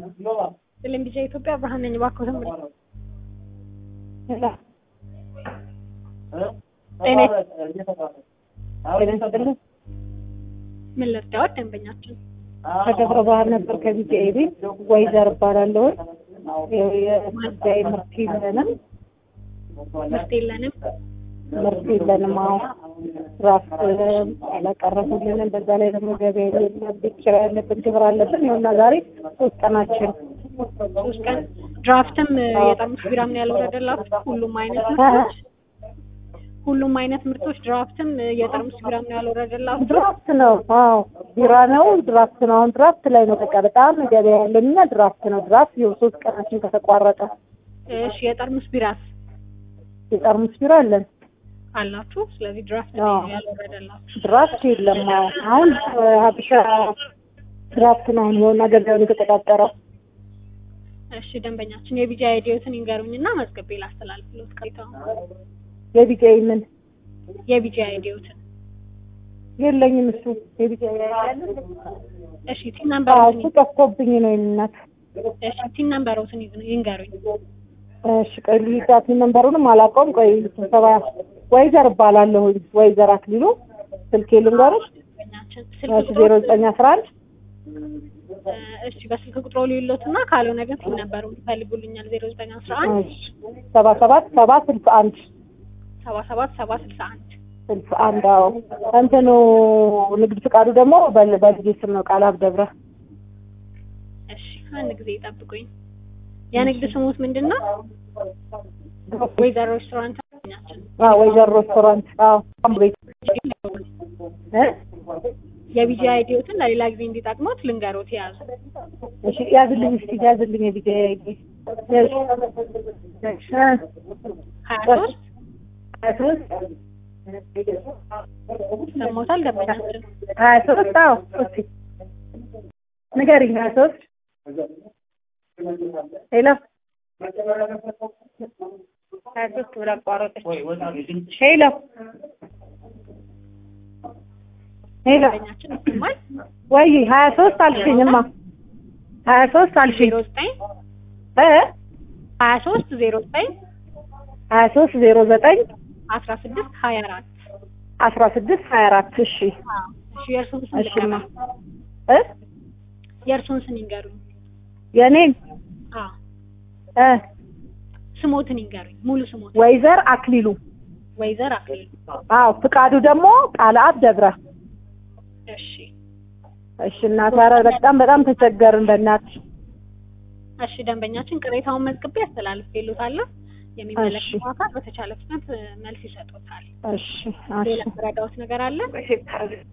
ስለም ቢጫ ኢትዮጵያ ብርሃን ነኝ። እባክዎ ተምሪ ምን ልርዳዎት? ደንበኛችን ከደብረ ብርሃን ነበር ከቢጂአይ ቤት ወይዘር እባላለሁ። የቢጂአይ ምርት የለንም ምርት የለንም። ምርት የለንም። አዎ ራስ አላቀረቡልንም። በዛ ላይ ደግሞ ገበያ የለም። ቤት ኪራይ ያለብን፣ ግብር አለብን። ይኸውና ዛሬ ሶስት ቀናችን ሶስት ቀን ድራፍትም የጠርሙስ ቢራም ነው ያልወረደላችሁ? ሁሉም አይነት ምርቶች ሁሉም አይነት ምርቶች ድራፍትም የጠርሙስ ቢራም ነው ያልወረደላችሁ? ድራፍት ነው። አዎ ቢራ ነው፣ ድራፍት ነው። አሁን ድራፍት ላይ ነው። በቃ በጣም ገበያ ያለንና ድራፍት ነው። ድራፍት ይኸው ሶስት ቀናችን ከተቋረጠ። እሺ የጠርሙስ ቢራስ የጠርሙስ ቢራ አለን አላችሁ? ስለዚህ ድራፍት አዎ። ነው ያልወረደላችሁ። ድራፍት የለም። አዎ አሁን ሀበሻ ድራፍት ነው አሁን ይኸውና ገበያውን የተቆጣጠረው። እሺ ደንበኛችን የቢጃ አይዲዮትን ይንገሩኝና መዝገቤ ላስተላልፍሎት ቀይተው የቢጂአይ ምን የቢጃ አይዲዮትን የለኝም እሱ የቢጂአይ እሺ ቲን ነምበሮትን እሱ ጠፍቶብኝ ነው የእናት እሺ ቲን ነምበሮትን ይዝ- ይንገሩኝ። እሺ ቆይ ልሂድ ነንበሩንም አላውቀውም። ቆይ ስብሰባ ወይዘር እባላለሁኝ ወይዘር አክሊሉ ስልኬ ልንገርሽ ደንበኛችን እሺ ስልክ ዜሮ ቁጥሮት ዘጠኝ አስራ አንድ እሺ በስልክ ቁጥሮ ሊሎትና ካልሆነ ግን ቲን ነምበሩን ይፈልጉልኛል። ዜሮ ዘጠኝ አስራ አንድ እሺ ሰባ ሰባት ሰባ ስልሳ አንድ ሰባ ሰባት ሰባ ስልሳ አንድ ስልሳ አንድ አዎ እንትኑ ንግድ ፍቃዱ ደግሞ በል- በልጄ ስም ነው ቃል አብደብረ እሺ አንድ ጊዜ ይጠብቁኝ። የንግድ ስሙት ምንድን ነው? ወይዘሮ ሬስቶራንት ደንበኛችን አዎ ወይዘር ሬስቶራንት አዎ ቤት እ የቢጂ አይዲዮትን ለሌላ ጊዜ እንዲጠቅሙት ልንገሮት የያዙ እሺ ያዝልኝ እስኪ ያዝልኝ የቢጂአይ አይዲ እሺ ሀያ ሶስት ሀያ ሶስት ሰሞታል ደንበኛችን ሀያ ሶስት አዎ እስኪ ንገሪኝ ሀያ ሶስት ሄሎ ሀያ ሶስት ብላ አቋረጠች ሄሎ ሄሎ ደንበኛችን ይሰማል። ወይ ሀያ ሶስት አልሽኝማ ሀያ ሶስት አልሽኝ ዜሮ ዘጠኝ እ ሀያ ሶስት ዜሮ ዘጠኝ ሀያ ሶስት ዜሮ ዘጠኝ አስራ ስድስት ሀያ አራት አስራ ስድስት ሀያ አራት እሺ እሺ የእርሱን ስም እሺማ ልቀበል። እ የእርሱን ስም ይንገሩኝ። የኔን አዎ እ ስሞትን ይንገሩኝ። ሙሉ ስሞት ወይዘር አክሊሉ ወይዘር አክሊሉ። አዎ ፍቃዱ ደግሞ ቃለ አብ ደብረ እሺ እሺ እናት ኧረ በጣም በጣም ተቸገርን በእናትሽ እሺ ደንበኛችን ቅሬታውን መዝግቤ ያስተላልፍልዎታለሁ። የሚመለከተው አካል በተቻለ ፍጥነት መልስ ይሰጡታል። እሺ ሌላ እሺ ረዳዎት ነገር አለ?